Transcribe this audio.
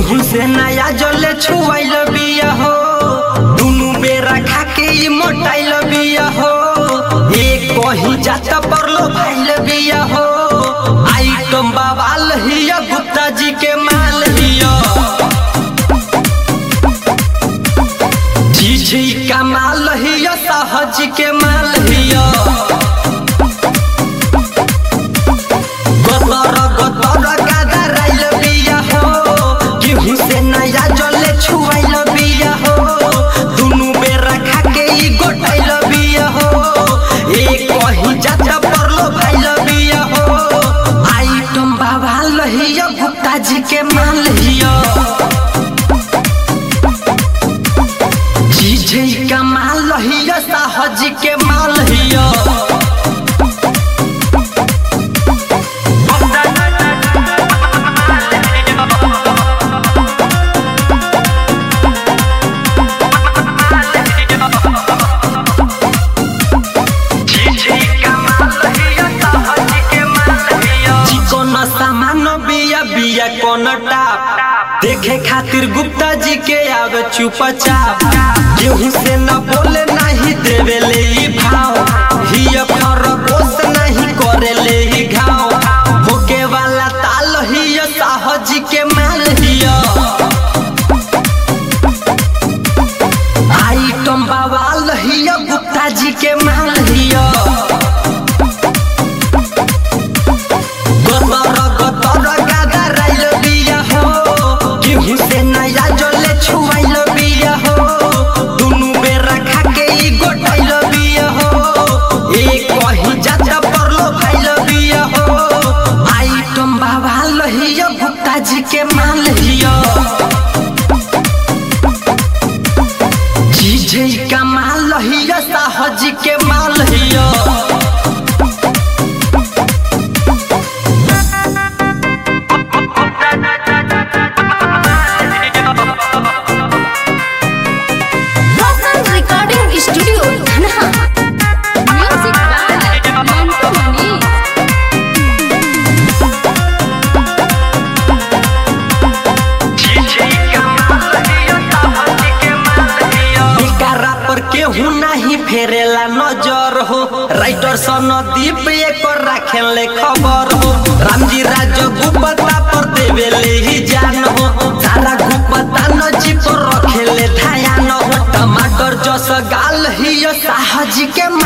गेहूं से नया जले छुआइल बिया हो दुनु बेरा खा के ई मोटाइल बिया हो एक कहीं जाता परलो भाइल बिया हो आइटम बवाल हिया गुप्ता जी के माल हिया जी का माल हिया साहज के माल हिया गतर गतर गादर आइल बिया हो गेहूं से नया जले छुआइल बिया हो दुनु बेरा खा के ई गोटाइल बिया हो एक कहीं जाता परलो भाइल बिया हो आइटम बाबा लहिया गुप्ता जी के माल हिया जी का माल लहिया साहज के माल हिया चिकन सामान बिया बिया कोन टाप देखे खातिर गुप्ता जी के आवे चुपचाप गेहूं से न बोले नहीं देवे ले ई भाव हिय फरकोस नहीं करे ले ई घाव होके वाला ताल हिय साहज के माल हिय आइटम बवाल हिय गुप्ता जी के माल हिय गतर गतर गादर आइल बिया हो गेहूं से नया जले छुआइल बिया हो दुनु बेरा खा के ई गोटाइल बिया हो एक कहीं जाता परलो भाइल बिया हो आइटम बाबा लहिया गुप्ता जी के माल हिया जी का माल लहिया साहज के माल हिया Local Recording Studio, Dhanha. Music by Mantu Mani. एकरा पर केहू नहीं फेरेला नजर हो राइटर सनदीप एक राखेले खबर हो रामजी राज गुप्ता पर देवेले ही जान हो सारा गुप्ता नजी पर रखेले ध्यान हो टमाटर जस गाल ही साहज के